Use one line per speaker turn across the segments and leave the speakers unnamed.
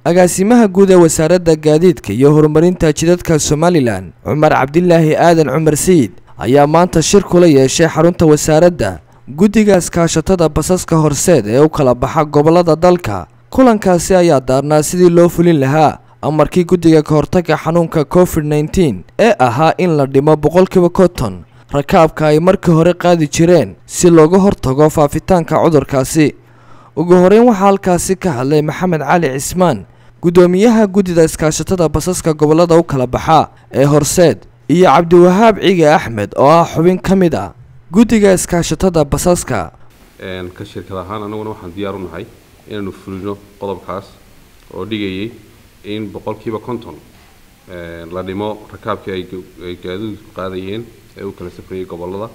agaasimaha guud ee wasaaradda gaadiidka iyo horumarinta jidadka somalilan cumar cabdilaahi aadan cumar sayid ayaa maanta shir kula yeeshay xarunta wasaaradda guddiga iskaashatada basaska horseed ee u kala baxa gobollada dalka kulankaasi ayaa daarnaa sidii loo fulin lahaa amarkii guddiga ka hortagga xanuunka covid nneteen ee ahaa in la dhimo boqolkiiba konton rakaabka ay markii hore qaadi jireen si looga hortago faafitaanka cudurkaasi ugu horeyn waxaa halkaasi ka hadlay maxamed cali cismaan guddoomiyaha guddida iskaashatada basaska gobollada u kala baxa ee horseed iyo cabdiwahaab cige axmed oo ah xubin ka mid ah guddiga iskaashatada basaska
ka shirkad ahaan anaguna waxaan diyaar u nahay inaanu fulino qodobkaas oo dhigayay in boqolkiiba konton la dhimo rakaabkii ay gaadiidku qaadayeen ee u kala safrayay gobollada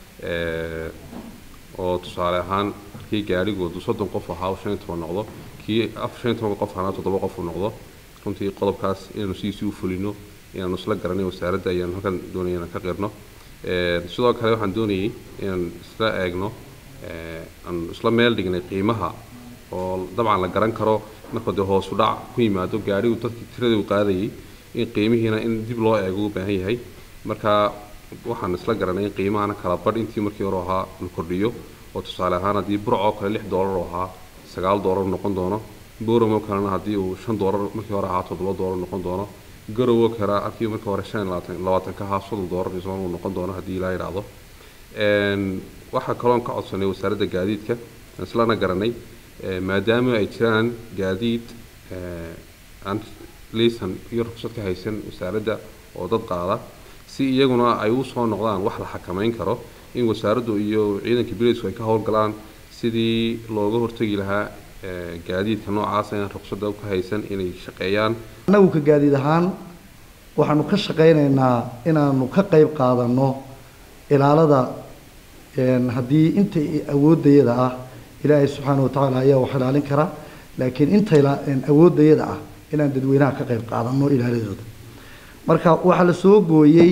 oo tusaale ahaan halkii gaadhigoodu soddon qof ahaa shan iyo toban noqdo kii shan iyo toban qof ahaa toddoba qof uu noqdo runtii qodobkaas inaanu sidiisii u fulino inaanu isla garanay wasaaradda ayaanu halkan doonaya inaan ka qirno sidoo kale waxaan doonayay inaan isla eegno aan isla meel dhignay qiimaha oo dabcan la garan karo marka dee hoosu dhac ku yimaado gaadhigu dadkii tiradii u qaadayay in qiimihiina in dib loo eego u baahan yahay marka waxaan isla garanay in qiimahana kala badh intii markii hore ahaa la kordhiyo oo tusaale ahaan haddii burc oo kale lix doolar oo ahaa sagaal doolar noqon doono boram oo kalena haddii uu shan doolar markii hore ahaa toddoba doolar noqon doono garow oo kale halkii markii hore shan labaatan labaatan ka ahaa soddon doolar isagoo uu noqon doono haddii ilaa yidhaahdo waxaa kaloon ka codsanay wasaaradda gaadiidka islana garanay maadaama ay jiraan gaadiid aan liisan iyo ruqsad ka haysan wasaaradda oo dad qaada si iyaguna ay u soo noqdaan wax la xakamayn karo in wasaaraddu iyo ciidanka bileysku ay ka howlgalaan sidii looga hortegi lahaa gaadiidka noocaasa inaan ruqsadda ka haysan inay shaqeeyaan
annagu ka gaadiid ahaan waxaanu ka shaqaynaynaa inaanu ka qayb qaadanno ilaalada haddii inta awooddayada ah ilaahay subxaana watacaala ayaa wax ilaalin kara laakiin inta awooddayada ah inaan dadweynaha ka qayb qaadanno ilaaladooda marka waxaa la soo gooyey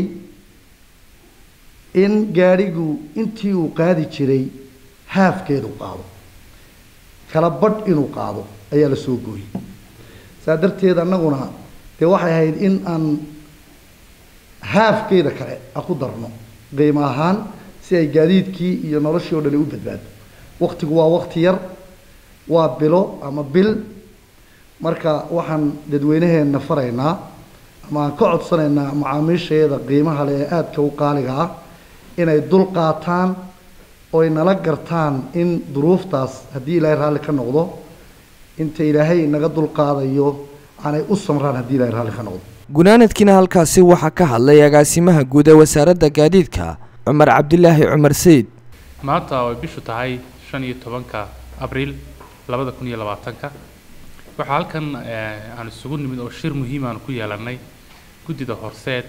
in gaadhigu intii uu qaadi jiray haafkeedu qaado kala badh inuu qaado ayaa la soo gooyey saa darteed annaguna dee waxay ahayd in aan haafkeeda kale a ku darno qiimo ahaan si ay gaadiidkii iyo noloshii o dhani u badbaado waktigu waa wakti yar waa bilo ama bil marka waxaan dadweynaheenna faraynaa ama aan ka codsanaynaa macaamiisheeda qiimaha leh ee aadka u qaaliga ah inay dul qaataan oy nala gartaan in duruuftaas haddii ilaahay raalli ka noqdo inta ilaahay naga dul qaadayo aanay u samraan haddii ilaahay raalli ka noqdo
gunaanadkiina halkaasi waxaa ka hadlay agaasimaha guud ee wasaaradda gaadiidka cumar cabdilaahi cumar sayid
maanta ay bishu tahay shan iyo tobanka abriil labada kun iyo labaatanka waxaa halkan aan isugu nimid oo shir muhiim aan ku yeelanay guddida horseed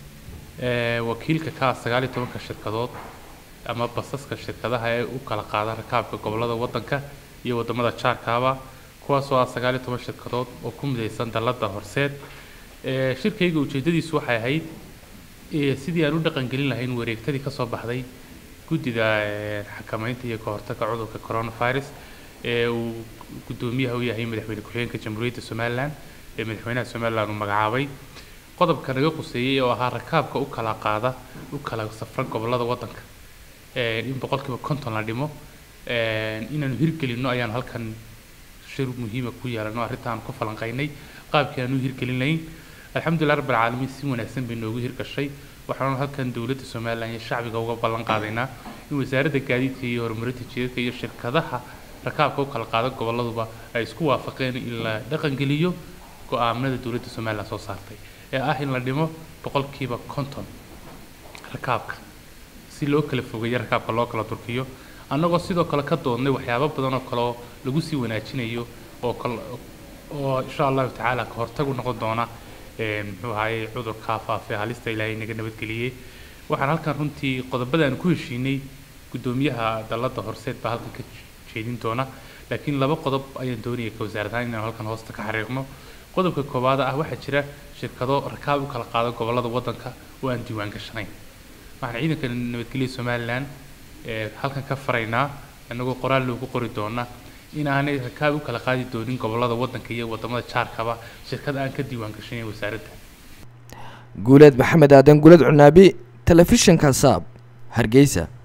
wakiilka ka ah sagaal iyo tobanka shirkadood ama basaska shirkadaha ee u kala qaada rakaabka gobollada waddanka iyo waddamada jaarkaaba kuwaasoo ah sagaal iyo toban shirkadood oo ku midaysan dalladda horseed shirkayga ujeeddadiisu waxay ahayd sidii aan u dhaqangelin lahayn wareegtadii ka soo baxday guddida xakamaynta iyo ka hortagga cudurka coronavirus ee uu guddoomiyaha u yahay madaxweyne ku-xigeenka jamhuuriyadda somalilan ee madaxweynaha somalilan uu magacaabay qodobka naga quseeyey oo ahaa rakaabka u kala qaada u kala safra gobollada waddanka in boqolkiiba konton la dhimo inaanu hirgelinno ayaanu halkan shir muhiima ku yeelano arrintaan ku falanqaynay qaabkii aanu hirgelin lahayn alxamdulilah rabbil caalamiin si wanaagsan bay noogu hirgashay waxaanu halkan dowladda somalilan iyo shacbiga uga ballan qaadaynaa in wasaaradda gaadiidka iyo horumarinta jidadka iyo shirkadaha rakaabka u kala qaada goboladuba ay isku waafaqeen in la dhaqangeliyo go-aaminada dowladda somalilan soo saartay ee ah in la dhimo boqolkiiba konton rakaabka si loo kala fogeeyo rakaabka loo kala durkiyo annagoo sidoo kale ka doodnay waxyaabo badan oo kaleoo lagu sii wanaajinayo oo kal oo insha allahu tacaala ka hortagu noqon doona muxuu ahaayey cudurkaa faafay halista ilaahay naga nabadgeliyey waxaan halkan runtii qodobada aan ku heshiinay guddoomiyaha dalladda horseed baa halkan ka jeedin doona laakiin laba qodob ayaan doonaya ka wasaarad ahaan inaan halkan hoosta ka xariiqno qodobka koowaad ah waxaa jira shirkado rakaab u kala qaada gobollada waddanka oo aan diiwaan gashanayn waxaan ciidanka nabadgelya somalilan halkan ka faraynaa inagoo qoraal loogu qori doona in aanay rakaab u kala qaadi doonin gobollada waddanka iyo waddamada jaarkaba shirkad aan ka diiwaan gashanayn wasaaradda
guuleed maxamed aadan guuleed cunaabi telefishinka saab hargeysa